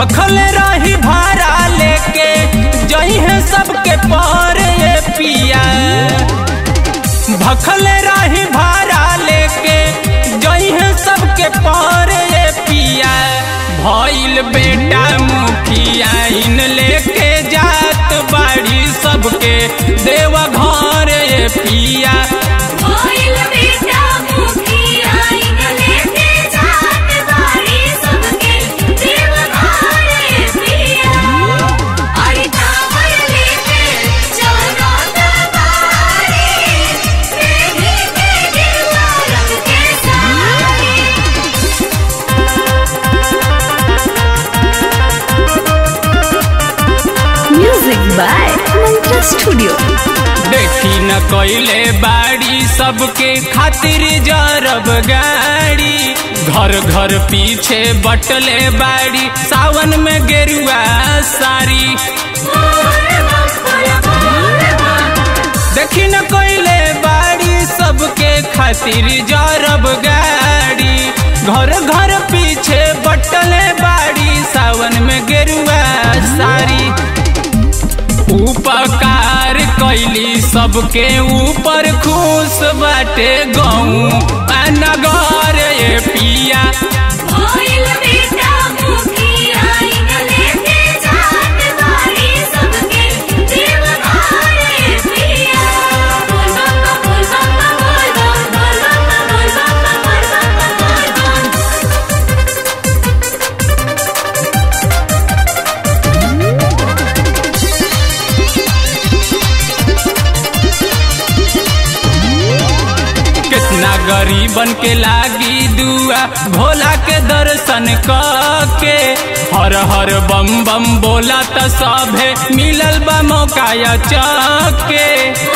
भखल रही भाड़ा लेके जही है सबके पर ये पिया भखल रही भाड़ा लेके जही है सबके पर ये पिया भइल बेटा मुखिया इन लेके जात बाड़ी सबके देव घर ये पिया भइल बेटा मुखिया इन लेके जात बाड़ी सबके देव घरे पिया अरे कांवर लेके चलो दरबारे प्रेमी के गिरवा रंग के सारे Music by Mantra Studio. देखी न कोइले बाड़ी सबके खातिर जरब गाड़ी घर घर पीछे बटले बाड़ी सावन में गेरुआ साड़ी देखी न कोइले बाड़ी सबके खातिर जरब गाड़ी घर घर पीछे बटले बाड़ी सावन में गेरुआ साड़ी उपकार कैली सबके ऊपर खुश बाटे गऊ नगर ये पिया भइल बेटा मुखिया इन लेके जात बाड़ी सबके देव घरे पिया बोल बम बोल बम बोल बम बोल बम बोल बम बोल बम बोल बम कितना गरीबन के लागी दुआ भोला के दर्शन के हर हर बम बम बोला त सभे मिलल बा मौका या चके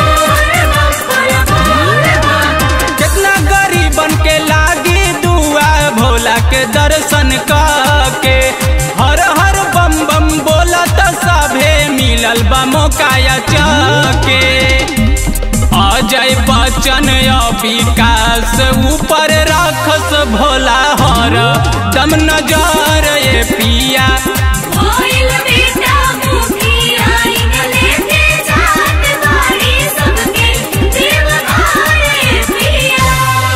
कितना गरीबन के लागी दुआ भोला के दर्शन के हर हर बम बम बोला त सभे मिलल बा मौका या चके अजय बच्चन या विकास ऊपर राखस भोला हर दम नजर ये पिया भइल बेटा मुखिया इन लेके जात बाड़ी सबके देव घरे पिया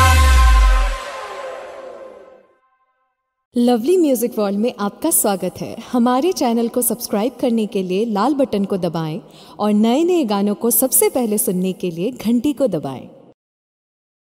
लवली म्यूजिक वर्ल्ड में आपका स्वागत है हमारे चैनल को सब्सक्राइब करने के लिए लाल बटन को दबाएं और नए नए गानों को सबसे पहले सुनने के लिए घंटी को दबाएं